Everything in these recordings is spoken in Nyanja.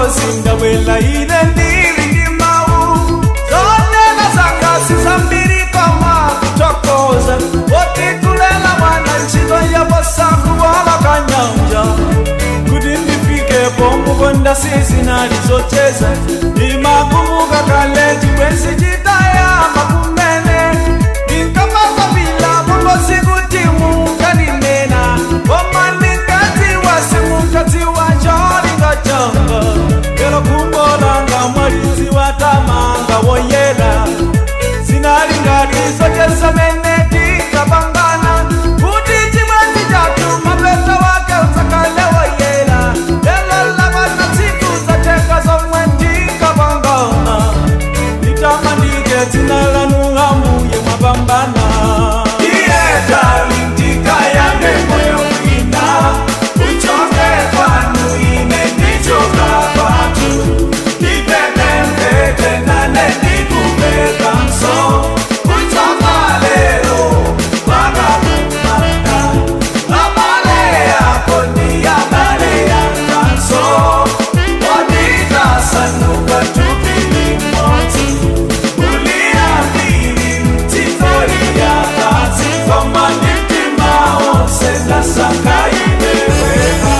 singabwela ine ndili ndi mawu zonena zanga sizambiri koma kutokoza otitulela mwana ntchito yapasangu wala kanyanja kuti ndifikepo mukonda sizinali zocheza imakumbuka kale chibwenzi chitayamba kumene ndinkamapapila mulosi kuti munganinena koma ndinkadziwa simunkadziwa cholinga changa lero kumbolanga mwalidziwa tamanga woyera zinali ngati zocheza mene tinkapangana kuti chibwenzi chathu mapesa wake utsakale woyera lelo lapana tsiku zatenga zomwe tinkapangana litamandike dzina lanu ambuye mwapambana iye dali ndikayambe moyo wina uchoke kwanu ine ndichoka kwatu ipepembete nane ndikupeka mso kuchoka lero mpaka kumanda abale yako ni abale yanganso oditasanuka tupili moti uliambili mtitori ya kazi komanitima onse nasakaibeweka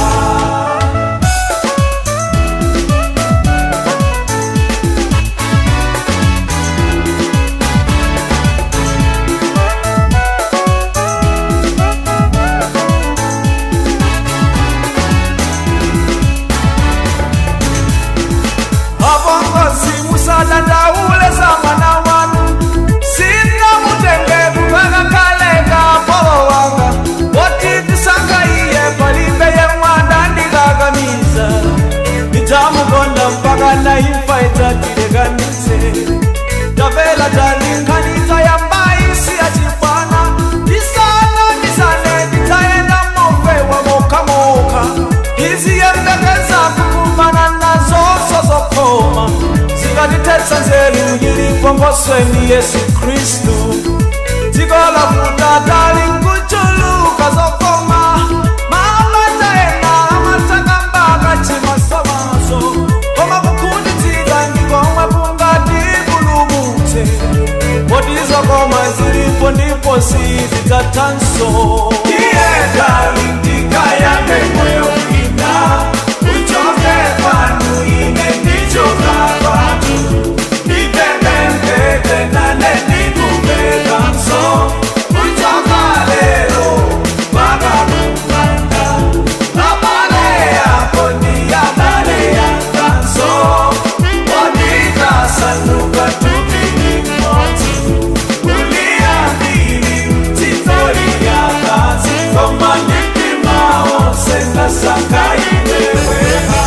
abongozi musadandaule za mwana wanu sina mutenge kupaka kalenga polo wanga woti tisanga iye palibe ye mwanda ndikakamiza ndidzamukonda mpaka na imfa idzatilekanitse tapela talinkhaniza yambaisi yachibwana ndisana ndisane ndidzayenda mofewa mokhamoka ndiziyembekeza kukumana nazo zozokoma zikatitetsa nzeru yilipo ngosweni yesu khristu dziko lakuta tali nkuchuluka zokoma maamataena amatakambaka chimasomaso koma kukhunditsidwa ndikomwe kungati kulumutse potizokoma zilipo ndipo sizidzatanso iye dali ndikayambe moyo wina uchoke kwanu ine ndichoka kwatu ipepembete nane ndikupeka mso kuchoka lero mpaka kumanda abale yako ni abale yanganso oditasanuka tupili moti uliambili mtitori ya kazi komanitima onse nasakaibeweka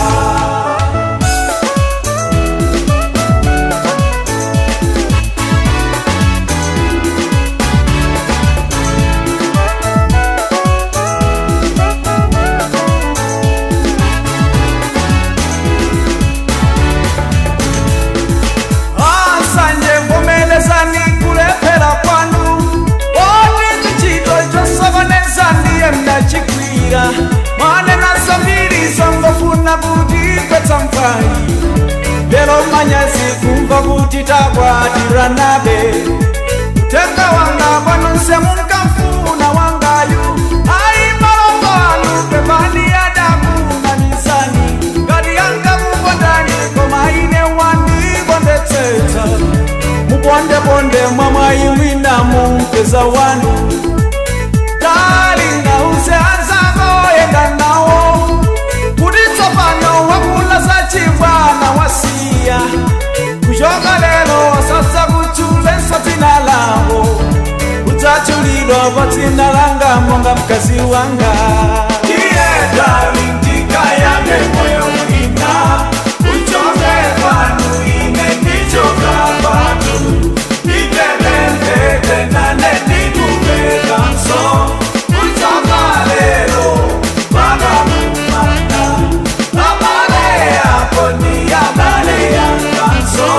asanje mvomelezani kulephera kwanu oti chichito chosokoneza ndiye mnachigwira mwanena zambiri zongofuna kuti kwetsa mphwayi lero manyazi kumva kuti takwatiranabe tenga wanga kwanonse munkamfuna wangayu ayi malongo anu pepani adakuna mizani ngati yanga mukondani koma ine wandikondetsetsa mupondeponde mwamwayi mwina mumpeza wanu talinga uze anzako yenda nawo kuti tsopano wakula za chibwana wasiya kuchoka lero wasasa kuchulenso dzina lawo udzachulidwa pa dzina langa monga mkazi wanga iye dali ndikayambe moyo wina uchoke kwanu ine ndichoka kwatu ipepembete nane ndikupeka mso kuchoka lero mpaka kumanda abale yako ni abale yanganso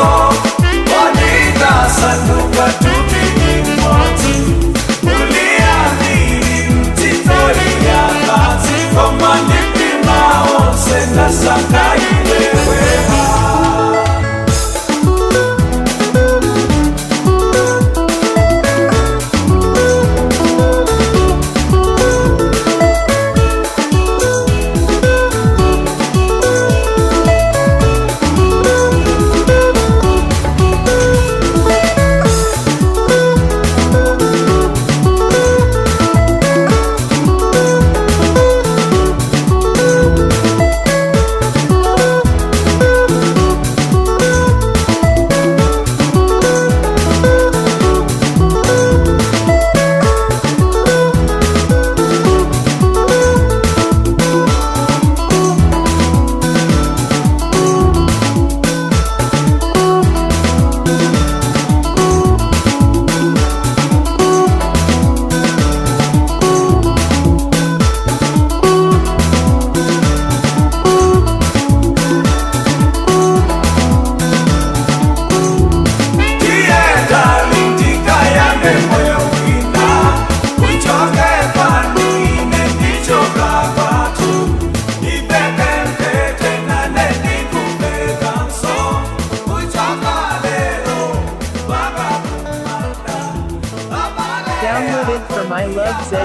oditasanuka tupili moti uliambili mtitori ya kazi komanipi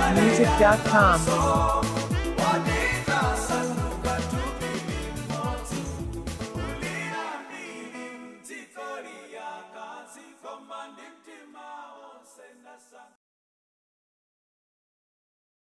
malawimusic.com. wanitasanduka tubili moti uliyambili ntikoli yakazikoma ndi mtima wonse ndasa